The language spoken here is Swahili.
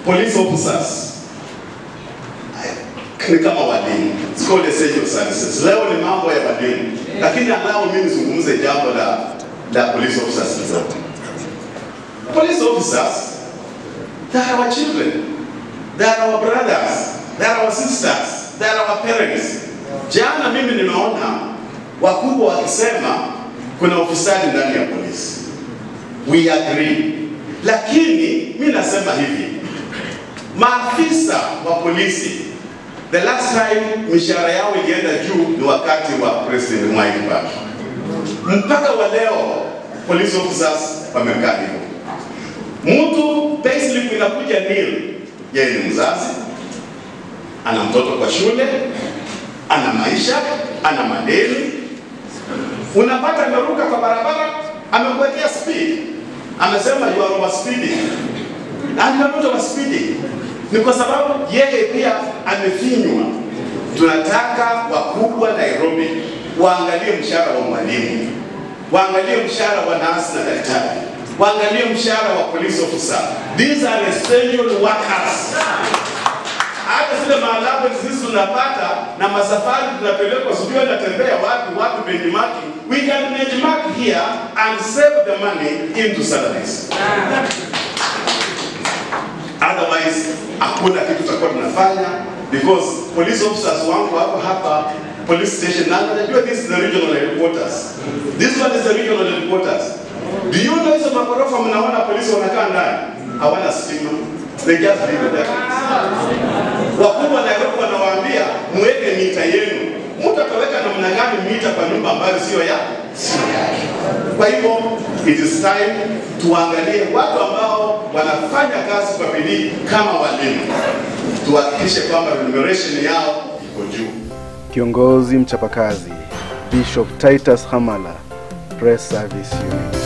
police officers ni kama walimu, it's called essential services. Leo ni mambo ya walimu, lakini anao mimi nizungumze jambo la la police officers kidogo. Police officers, they are our children, they are our brothers, they are our sisters, they are our parents. Jana mimi nimeona wakubwa wakisema kuna ufisadi ndani ya polisi. We agree, lakini mi nasema hivi, maafisa wa polisi the last time mishahara yao ilienda juu ni wakati wa President Mwai Kibaki. Mpaka wa leo police officers wamekaa hivyo. Mtu payslip inakuja nil, yeye ni mzazi, ana mtoto kwa shule, ana maisha, ana madeni. Unapata ameruka kwa barabara, amekuwekea speed, amesema you are over speeding, and you are not over speeding. Ni kwa sababu yeye pia amefinywa. Tunataka wakubwa Nairobi waangalie mshahara wa mwalimu, waangalie mshahara wa nasi na daktari, waangalie mshahara wa police officer. These are essential workers. Hata zile maalabu sisi tunapata na masafari tunapelekwa, sijui anatembea wapi wapi, benchmarking. We can benchmark here and save the money into salaries. Otherwise hakuna kitu tutakuwa tunafanya because police officers wangu wako hapa police station na najua this is the regional headquarters. This one is the regional headquarters. Do you know hizo magorofa mnaona polisi wanakaa ndani hawana stima. They just live there. Wakubwa Nairobi wanawaambia muweke mita yenu. Mtu ataweka namna gani mita kwa nyumba ambayo sio ya sio yake? Kwa hivyo it is time tuangalie watu ambao wanafanya kazi kwa bidii kama walimu, tuhakikishe kwamba remuneration yao iko juu. Kiongozi mchapakazi Bishop Titus Hamala, Press Service Unit.